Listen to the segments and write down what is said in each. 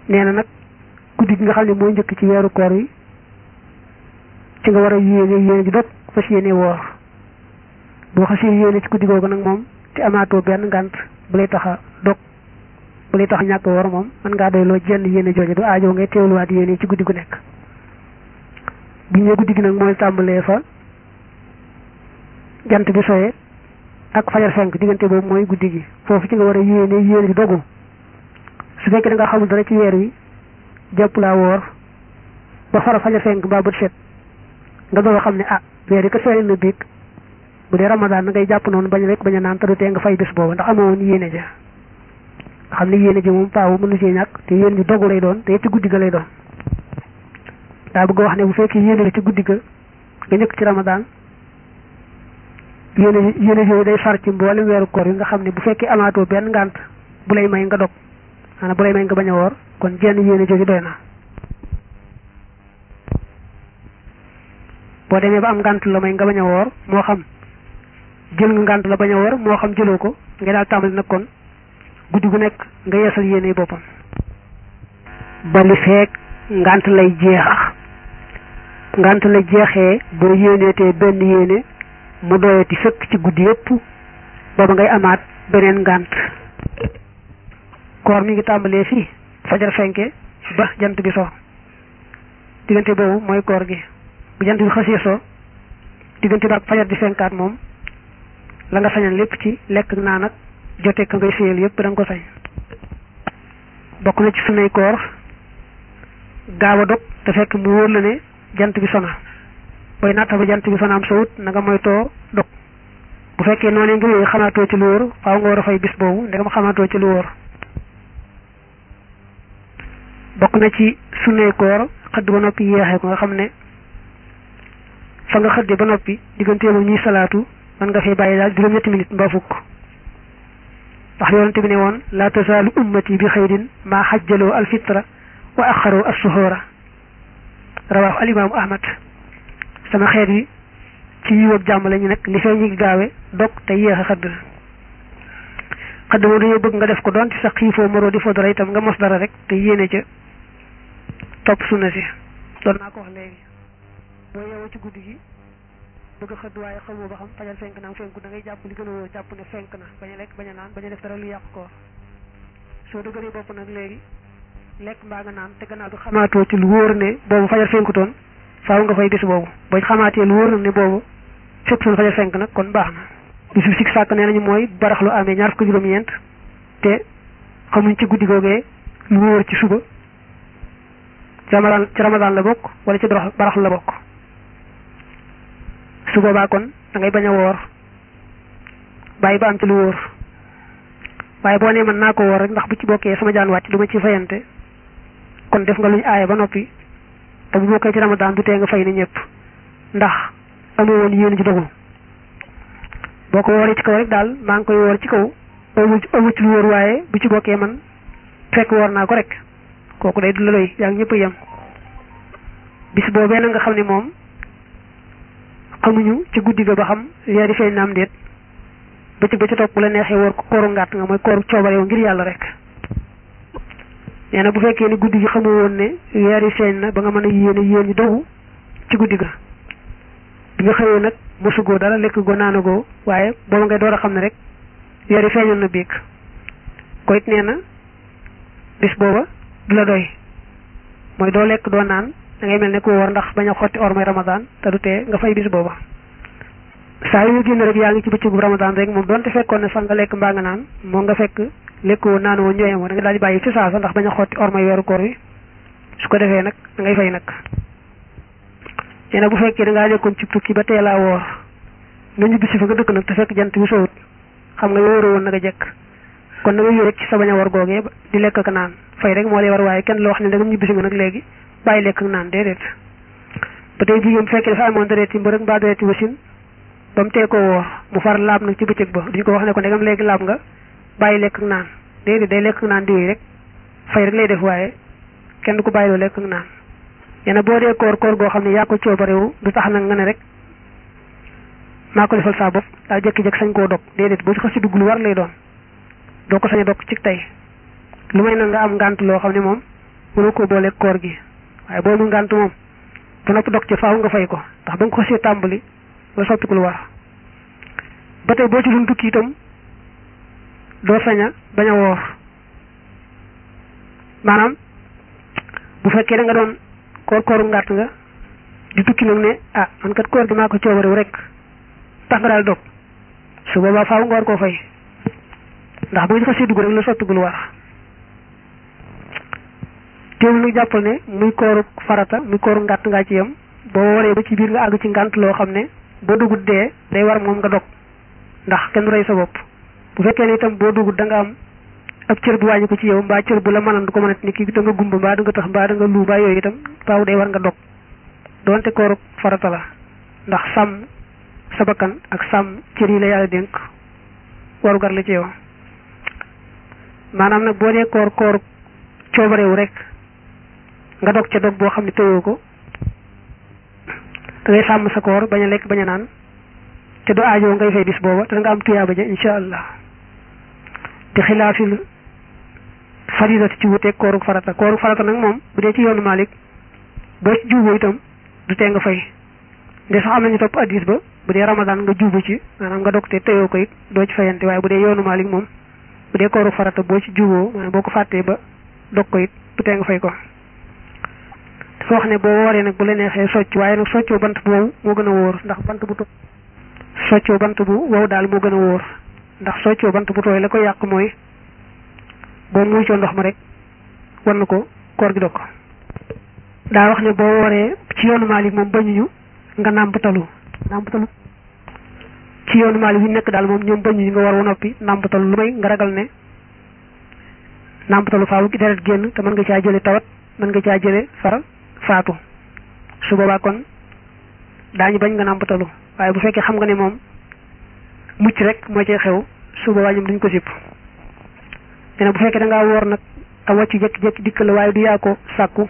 nee na nag guddi gi nga xam ne mooy njëkk ci weeru koor yi ci nga war a yéene yéene ji dog fas yéene woor boo xasee yéene ci guddi googu nag moom te amaatoo benn ngànt bu lay tax a dog bu lay tax a ñàkk woor moom mën ngaa doy loo jenn yéene jooju du aajo ngay teewluwaat yéene ci guddi gu nekk bu ñu guddi gi nag mooy tàmbalee fa jant bi soye ak fajar fenk diggante boobu mooy guddi gi foofu ci nga war a yéene yéene ji dogu su fekkee da nga xamul dara ci weer wi jàpp laa woor ba fara fajar fenk mbaa bët set nga doog a xam ne ah weer yi ko feeñ na biig bu dee ramadaan na ngay jàpp noonu bañ rek bañ a naan te du tee nga fay bis boobu ndax amoo woon yéene ja nga xam ne yéene ji moom paawu mënu ci ñàkk te yéene ji dogu lay doon te ci guddi ga lay doon daa bëgg wax ne bu fekkee yéene ci guddi ga nga njëkk ci ramadaan yéene yéene yooyu day far ci mboolem weeru koor yi nga xam ne bu fekkee amaatoo benn ngànt bu lay may nga dog maanaam bu lay may nga bañ a woor kon jenn yéene jooju doy na boo demee ba am ngànt la may nga bañ a woor moo xam jël nga ngànt la bañ a woor moo xam jëloo ko nga daal tàmbali nag kon guddi gu nekk nga yeesal yéene boppam ba li feek ngànt lay jeex ngànt la jeexee boo yéeneetee benn yéene mu doyati fekk ci guddi yépp booba ngay amaat beneen ngànt koor mi ngi tàmbalee fii fajar fenke ba jant bi so diggante boobu mooy koor gi bu jant bi xasee so diggante ba ak fajar di fenkaat moom la nga sañal lépp ci lekk naan ak jote ka ngay séyal yépp da nga ko sañ bokk na ci sunay koor gaaw a dog te fekk mu wóor la ne jant bi sona booy natta ba jant bi sona am sowut na nga moytoo dog bu fekkee noonu nga yooyu xamaatoo ci lu wóor faaw nga war a fay bis boobu ndegam xamaatoo ci lu wóor bokk na ci sunnay koor xëdd ba noppi yeexee ko nga xam ne fa nga xëdde ba noppi diggante moom ñuy salaatu man nga fay bàyyi daal juróom-ñetti minute mbaa fukk ndax yonente bi ne woon laa tasaalu ummati bi xayrin maa xajjaloo alfitra wa axaroo assuhoora rawaahu alimaamu ahmad sama xeet yi ci yiw ak jàmm la ñu nekk li fee ñu ngi gaawe dog te yéex a xëdd xëdd moom dañoo bëgg nga def ko doon ci sa xiifoo maroo di fo dara itam nga mos dara rek te yéene ca topp sunna si doon naa ko wax léegi boo yeewoo ci guddi gi bëgg a xëdd waaye xamoo ba xam fajar fenk na am fenku da ngay jàpp li gën a wóor jàpp ne fenk na bañ a lekk bañ a naan bañ a def dara lu yàq koor soo dëgëree bopp nag léegi lekk mbaa nga naan te gannaaw bi xamaatoo ci lu wóor ne boobu fajar fenkutoon faaw nga fay bis boobu boo xamaatee lu wóor na ne boobu fekk soon fajar fenk nag kon baax na bisu sik sàkk nee nañu mooy baraxlu amee ñaar fukk juróom-ñeent te xamuñ ci guddi googee lu wóor ci suba ci ramadaan ci ramadaan la bokk wala ci baraxlu la bokk su boobaa kon da ngay bañ a woor bàyyi ba am ci lu wóor waaye boo nee mën naa ko woor rek ndax bu ci bokkee sama jaan wàcc du ma ci fayante kon def nga luñ aaye ba noppi te bu bokkee ci ramadaan du tee nga fay ni ñëpp ndax amoo woon yéen ci dogu boo ko wooree ci kaw rek daal maa ngi koy woor ci kaw amu amu ci lu wóor waaye bu ci bokkee man fekk woor naa ko rek kooku day du la doy yaa ngi ñëpp yem bis boobee na nga xam ne moom xamuñu ci guddi ga ba xam weer yi feeñ na am déet bëccëg ba ci topp bu la neexee woor ko kooru ngàtt nga mooy kooru coobareew ngir yàlla rek nee na bu fekkee ni guddi gi xamu woon ne weer yi feeñ na ba nga mën a yéene yéen ñi dogu ci guddi ga bi nga xëyee nag mosugoo dara lekk goo naanagoo waaye booba ngay door a xam ne rek weer yi feeñoon na biig ko it nee na bis booba du la doy mooy doo lekk doo naan da ngay mel ne ku woor ndax bañ a xotti or mooy ramadan te du tee nga fay bis booba saa yu ñu génn rek yaa ngi ci bëccëgu ramadan rek moom donte fekkoon ne sax nga lekk mbaa nga naan moo nga fekk lekk woo naan woo ñëwee moo da nga daal di bàyyi ci saasa ndax bañ a xotti or mooy weeru koor wi su ko defee nag da ngay fay nag nee na bu fekkee da ngaa nekkoon ci tukki ba teelaa woor nga ñibbi si fa nga dëkk nag te fekk jant bi sowut xam nga yoo wóoroo woon nag a jekk kon da nga yóo rek ci sa bañ a war googee di lekk ak naan fay rek moo lay war waaye kenn loo xam ne da nga ñibbi si nga nag léegi bàyyi lekk ak naan déedéet ba tey jigéen bu fekkee dafa amoon dereeti mbërëg mbaa dereeti wasin ba mu tee ko woor mu far laab nag ci bëccëg ba duñ ko wax ne ko ndegam léegi laab nga bàyyi lekk ak naan déedéet day lekk ak naan diwee rek fay rek lay def waaye kenn du ko bàyyiloo lekk ak naan yéen boo dee koor koor goo xam ne yaa ko coobarewu du tax nag nga ne rek maa ko defal saa bopp daal jékki-jékki sañ koo dog déedéet boo ci xas ci dugg lu war lay doon doo ko sañ a dog ci tey lu may nag nga am ngànt loo xam ne moom mënoo koo booleeg koor gi waaye boo mu ngànt moom ba noppi dog ci faaw nga fay ko ndax ba nga ko xasee tàmbali nga soppiku lu war ba tey boo ci doon tukki itam doo sañ a bañ a woor maanaam bu fekkee da nga doon koor kooru ngàtt nga di tukki nag ne ah man kat koor gi maa ko coobarew rek tax nga daal dog su boobaa faaw nga war koo fay ndax bu ñu xasee dugg rek la soppiku lu war teewul nag jàppal ne muy kooru farata muy kooru ngàtt ngaa ci yem boo waree ba ci biir nga àgg ci ngànt loo xam ne boo dugut dee day war moom nga dog ndax kenn rey sa bopp bu fekkee ne itam boo dugut da nga am ab cër bu wàññi ko ci yow mbaa cër bu la mënan du ko mënat ni kii da nga gumba mbaa da nga tax mbaa da nga lu mbaa yooyu itam faaw day war nga dog doonte kooru farata la ndax sàmm sa bakkan ak sàmm cër yi la yàlla dénk warugar la ci yow maanaam nag boo dee koor koor coobarewu rek nga dog ca dog boo xam ne tëyoo ko da ngay sàmm sa koor bañ a lekk bañ a naan te du aajoo ngay fay bis booba te da nga am tuyaaba ja insha allah te xilaafil faridati ci wuteeg kooru farata kooru farata nag moom bu dee ci yoonu Malik boo ci juuboo itam du tee nga fay nde sax am nañu topp addis ba bu dee ramadan nga juubu ci maanaam nga dog te tëyoo ko it doo ci fayante waaye bu dee yoonu Malik moom bu dee kooru farata boo ci juuboo maanaam boo ko fàttee ba dog ko it du tee nga fay ko dafa wax ne boo wooree nag bu la neexee socc waaye nag soccoo bant bu wow moo gën a wóor ndax bant bu to soccoo bant bu wow daal moo gën a wóor ndax soccoo bant bu tooy la ko yàq mooy boo muccoo ndox ma rek war na ko koor gi dog ko daa wax ne boo wooree ci yoonu Maalik moom bañuñu nga nàmpatalu nàmpatalu ci yoonu Maalik yu nekk daal moom ñoom bañuñu nga war a noppi nàmpatalu lu may nga ragal ne nàmpatalu faaw gi deret génn te mën nga caa jële tawat mën nga caa jële far faatu su boobaa kon daañu bañ nga nàmpatalu waaye bu fekkee xam nga ne moom mucc rek moo cee xew su boobaa ñoom duñ ko sipp te bu fekkee da ngaa woor nag a wàcc jékki-jékki dikk la waaye du yaa ko sàkku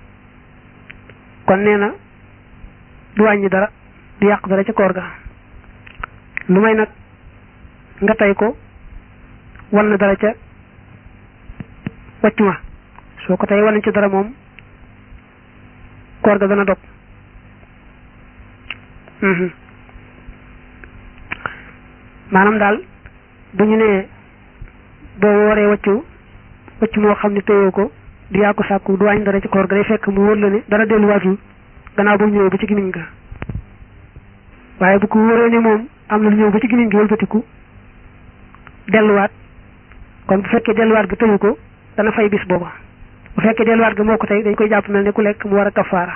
kon nee na du wàññi dara du yàq dara ca koor ga lu may nag nga tey ko wan na dara ca wàcc ma soo ko tey wan ci dara moom koor ga dana dog maanaam daal bu ñu nee boo wooree wàccu wàcc moo xam ne téyoo ko du yaa ko sàkku du wàññi dara ci koor ga day fekk mu wóor la ne dara delluwaatul gannaaw ba mu ñëwee ba ci gimiñ ga waaye bu ko wóoree ne moom am na lu ñëw ba ci gimiñ gi wëlbatiku delluwaat kon bu fekkee delluwaat ga tëyu ko dana fay bis booba bu fekkee delluwaat ga moo ko tey dañ koy jàpp mel ne ku lekk mu war a kafaara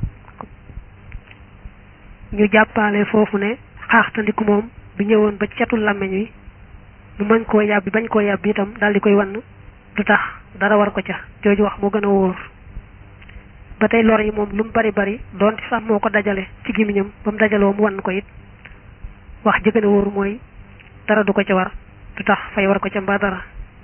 ñu jàppaale foofu ne xaaxtandiku moom bi ñëwoon ba cetul làmmeñ wi mu mën koo yàbbi bañ koo yàbbi itam daal di koy wann du tax dara war ko ca jooju wax moo gën a wóor ba tey lor yi moom lu mu bari bari doonte sax moo ko dajale ci gémmiñam ba mu dajaloo mu wann ko it wax ji gën a wóor mooy dara du ko ca war du tax fay war ko ca mbaa dara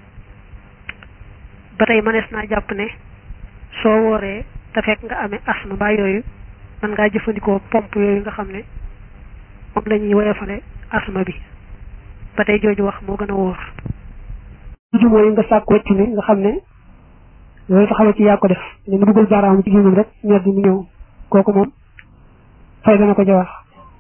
ba tey mënees naa jàpp ne soo wooree te fekk nga amee asma mbaa yooyu mën ngaa jëfandikoo pompe yooyu nga xam ne moom la ñuy woyofale asma bi ba tey jooju wax moo gën a wóor ju mooy nga sàkk wecc mi nga xam ne loolu taxawa ci yaa ko def ne mu dugal baaraam ci gémmam rek ñor bi mu ñëw kooku moom fay dana ko ca wax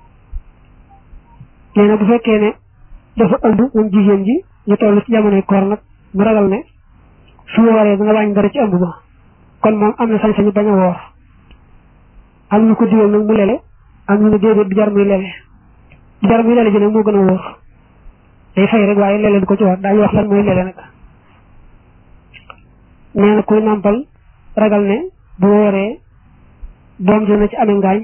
nee na bu fekkee ne dafa ëmb moom jigéen ji ñu toll ci jamonoy koor nag mu ragal ne su ma waree dana wàññi dara ci ëmb ba kon moom am na sañ-sañu bañ a woor am ñu ko digal nag mu lele am ñu ne déedéet du jar muy lele du jar muy lele ji nag moo gën a wóor day fay rek waaye lele du ko ci war daañu wax lan mooy lele nag nee na kuy nàmpal ragal ne bu wooree doom dina ci amee ngaañ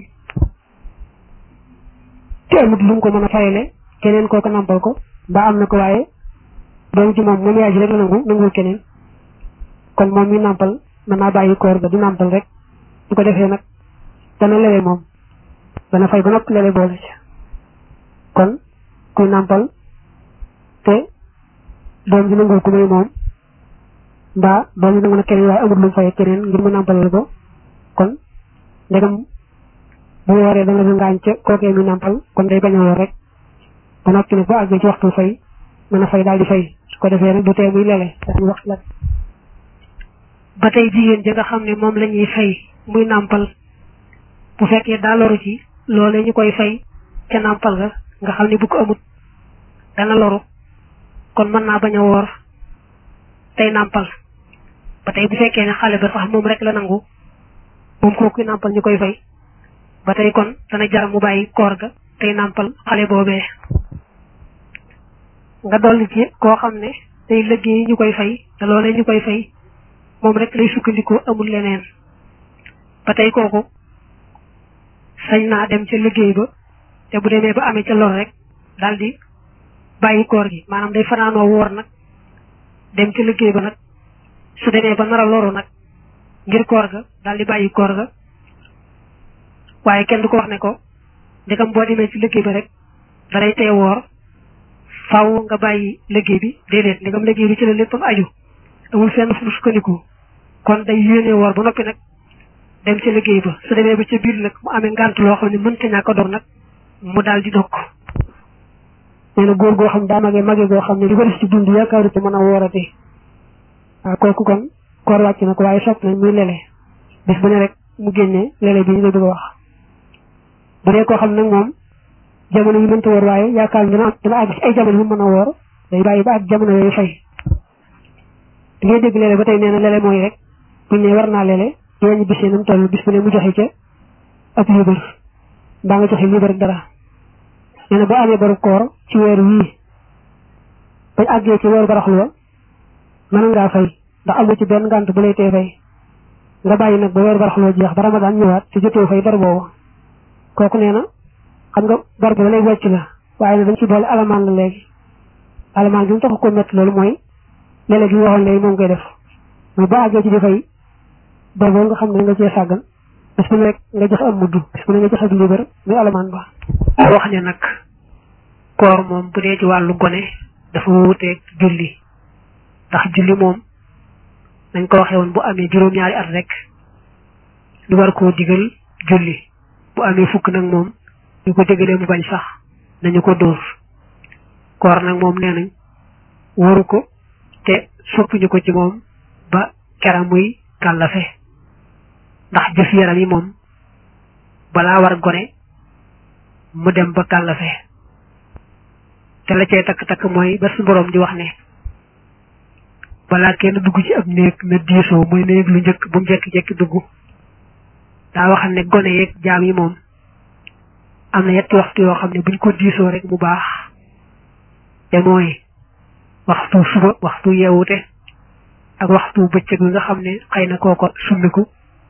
te amut lu mu ko mën a fayale keneen kooku nàmpal ko ba am na ko waaye doom ci moom moom yaay ji rek la nangu nangul keneen kon moom mi nàmpal mën naa bàyyi koor ga di nàmpal rek bu ko defee nag dana lele moom dana fay ba noppi lele boole ci kon kuy nàmpal te doom ji nangul ku may moom mbaa doom ji nangu na keneen waaye amul lu mu fay keneen ngir mu nàmpalal ko kon ndegam bu wooree dana du ngaañ ca kookee mi nàmpal kon day bañ a woor rek ba noppi nag bu àggee ci waxtu fay mën a fay daal di fay su ko defee nag du tee muy lele dañuy wax la ba tey jigéen ji nga xam ne moom la ñuy fay muy nàmpal bu fekkee daa loru ci loolee ñu koy fay ca nàmpal ga nga xam ne bu ko amut dana loru kon mën naa bañ a woor tey nàmpal ba tey bu fekkee ne xale ba sax moom rek la nangu moom kooku nàmpal ñu koy fay ba tey kon dana jar mu bàyyi koor ga tey nàmpal xale boobee nga dolli ci koo xam ne day liggéey ñu koy fay te loolee ñu koy fay moom rek lay sukkandikoo amul leneen ba tey kooku sañ naa dem ca liggéey ba te bu demee ba amee ca lor rek daal di bàyyi koor gi maanaam day fanaanoo woor nag dem ca liggéey ba nag su demee ba nar a loru nag ngir koor ga daal di bàyyi koor ga waaye kenn du ko wax ne ko ndegam boo demee ci liggéey ba rek dalay tee woor faaw nga bàyyi liggéey bi déedéet ndegam liggéey bi ci la léppam aju amul fenn fu mu sukkandiku kon day yéene woor ba noppi nag dem ca liggéey ba su demee ba ca biir nag mu amee ngànt loo xam ne mënta ñàkk a dog nag mu daal di dog nee na góor goo xam daa magee magee goo xam ne li ko def ci dund yaakaaru ci mën a woorati waaw kooku kon koor wàcc na ko waaye sopp nañ muy lele bis bu ne rek mu génnee lele bi ñu la bëgg a wax bu dee koo xam nag moom jamono yi mënta woor waaye yaakaar dina dina àgg ci ay jamono yu mën a woor day bàyyi ba ak jamono yooyu fay di ngay dégg lele ba tey nee na lele mooy rek buñ ne war naa lele yooñu bis yi nam toll bis bu ne mu joxe ca ab liibar mbaa nga joxe liibar dara nee na boo amee baru koor ci weer wii bañ àggee ci weeru baraxlu wa mën ngaa fay ndax amu ci benn ngànt bu lay tee fay nga bàyyi nag ba weeru baraxlu wa jeex ba ramadaan ñëwaat te jotee fay bar boobu kooku nee na xam nga bar bi ba lay wàcc la waaye ne dañ ci boole alamaan la léegi alamaan bi mu tax ko métti loolu mooy léeg-léeg gi ñu waxoon léegi moom koy def mooy ba àggee ci di fay bar boobu nga xam ne nga cee sàggan bis bu ne rek nga joxe am mudd bis bu ne nga joxe ak liibar muy alamaan ba wax ne nag koor moom bu dee ci wàllu gone dafa wuuteeg julli ndax julli moom nañ ko waxee woon bu amee juróom-ñaari at rek lu war koo digal julli bu amee fukk nag moom ñu ko digalee mu bañ sax nañu ko dóor koor nag moom nee nañ waru ko te soppuñu ko ci moom ba kera muy kàllafe ndax jëf yaram yi moom balaa war gone mu dem ba kàllafe te la cay takk-takk mooy ba su boroom di wax ne balaa kenn dugg ci ab néeg na diisoo muy néeg lu njëkk bu mu jekki-jekki dugg daa wax ne gone yeeg jaam yi moom am na yetti waxtu yoo xam ne buñ ko diisoo rek mu baax te mooy waxtu suba waxtu yeewute ak waxtu bëccëg bi nga xam ne xëy na kooko summiku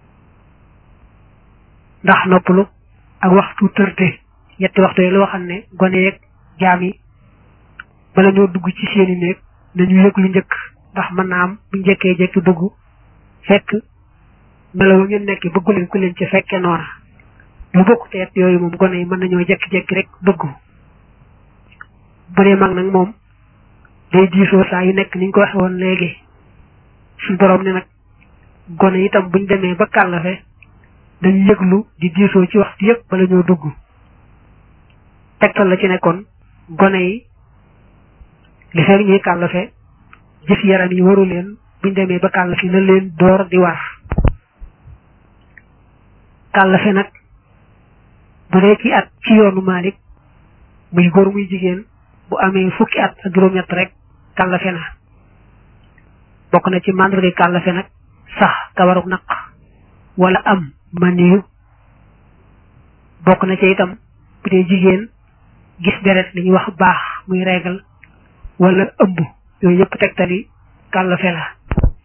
ndax noppalu ak waxtu tërte yetti waxtu yi loo xam ne gone yeeg jaam yi bala ñoo dugg ci seeni néeg nañu yëg lu njëkk ndax mën naa am bu njëkkee jekki dugg fekk melaw ngeen nekk bëggu leen ku leen ci fekke noona lu bokk teet yooyu moom gone yi mën nañoo jekki-jekki rek dugg bu dee mag nag moom day diisoo saa yu nekk niñ ko waxe woon léegi suñ borom ne nag gone itam buñ demee ba kàllafe dañu yëglu di diisoo ci waxtu yëpp bala ñoo dugg tegtal la ci nekkoon gone yi li fekk ñuy kàllafe jëf yaram yi waru leen buñ demee ba kàllafe na leen door di war kàllafe nag bu dee ci at ci yoonu Malik muy góor muy jigéen bu amee fukki at ak juróom-ñett rek kàllafe na bokk na ci màndarga kàllafe nag sax kawaruk naq wala am maniyu bokk na ci itam bu dee jigéen gis deret li ñuy wax baax muy reegal wala ëmb yooyu yëpp tegtali kàllafe la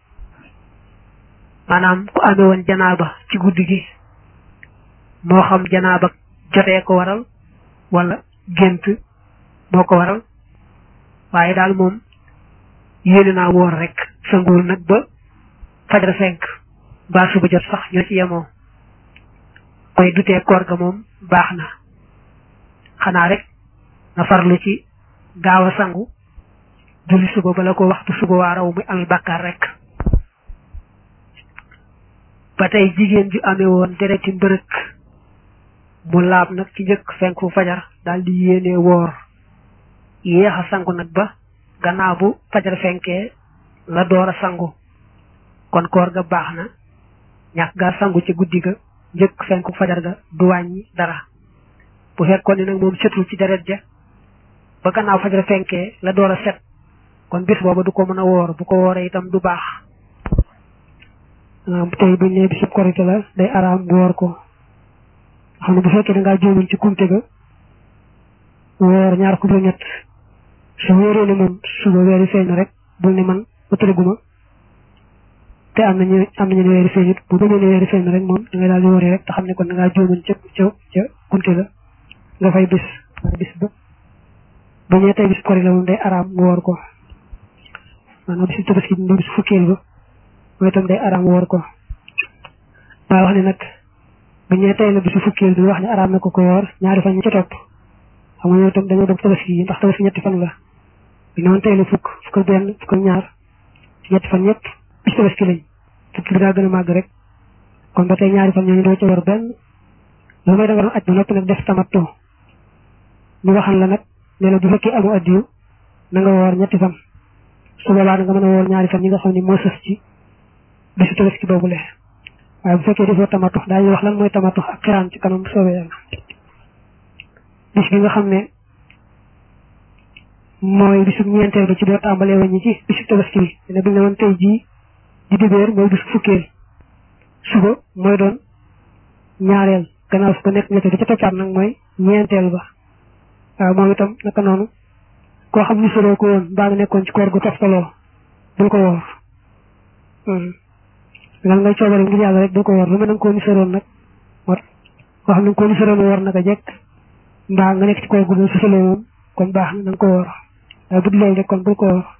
maanaam ku amee woon janaaba ci guddi gi moo xam janaaba jotee ko waral wala gént moo ko waral waaye daal moom yéene naa woor rek sanguwul nag ba fajar fenk mbaa suba jot sax ñoo ci yemoo koy dutee koor ga moom baax na xanaa rek nga farlu ci gaaw a sangu julli suba bala ko waxtu suba waa raw muy amee bàkkaar rek ba tey jigéen ju amee woon dereti mbërëk mu laab nag ci njëkk fenku fajar daal di yéene woor yéex a sangu nag ba gannaaw bu fajar fenkee la door a sangu kon koor ga baax na ñàkk gaa sangu ci guddi ga njëkk fenku fajar ga du wàññi dara bu fekkoon ne nag moom setul ci deret ja ba gannaaw fajar fenkee la door a set kon bis booba du ko mën a woor bu ko wooree itam du baax tey buñ ne bisub korite la day araam bu woor ko xam ne bu fekkee da ngaa jóomoon ci kumte ga woor ñaar ko ñett su wóoree ne moom suba weeri feeñ na rek bul ne man ëttalaguma te am nañu am nañu ne weeri feeñut bu bañee ne weeri feeñ na rek moom da ngay daal di wooree rek te xam ne kon da ngaa jóomoon ca ca ca kumte ga nga fay bis bis ba bu ñëwee tey bis kori la moom day araam mu woor ko maanaam bisu tabaski bi bis fukkeel ba mooy itam day araam woor ko daa wax ne nag bu ñëwee tey la bisu fukkeel bi wax ne araam na ko ko woor ñaari fan ñu ca topp xam nga ñoom itam dañoo dog tabaski yi ndax tabaski ñetti fan la bi noonu tey la fukk fukk ak benn fukk ak ñaar ñetti fan ñëpp bis tabaski lañ fukki bi daa gën a màgg rek kon ba tey ñaari fan ñooñu doo ca war benn lu may da nga doon aj ba noppi nag def tamattu ñu waxal la nag ne la bu fekkee amu addiyu na nga woor ñetti fan su boobaa da nga mën a woor ñaari fan yi nga xam ne moo sës ci bisu tabaski boobule waaye bu fekkee defoo tamatu daañu wax lan mooy tamatu ak xiraan ci kanam bu soobee yàlla bis bi nga xam ne mooy bisu ñeenteel ba ci doo tàmbalee waññi ci bisu tabaski bi ne bu ñu ne woon tey jii di dibéer mooy bisu fukkeel suba mooy doon ñaareel gannaaw su ko nekk ñetteel bi ca toppaat nag mooy ñeenteel ba waaw moom itam naka noonu koo xam ni soroo ko woon mbaa nga nekkoon ci koor gu toftaloo bul ko woor lan ngay coobare ngir yàlla rek bul ko woor lu mel na nga koo ni soroon nag war koo xam ne nga koo ni soroon woor naka jekk mbaa nga nekk ci koor gu doon susaloo moom kon baax na nga ko woor waaye bu dul loolu rek kon bul ko woor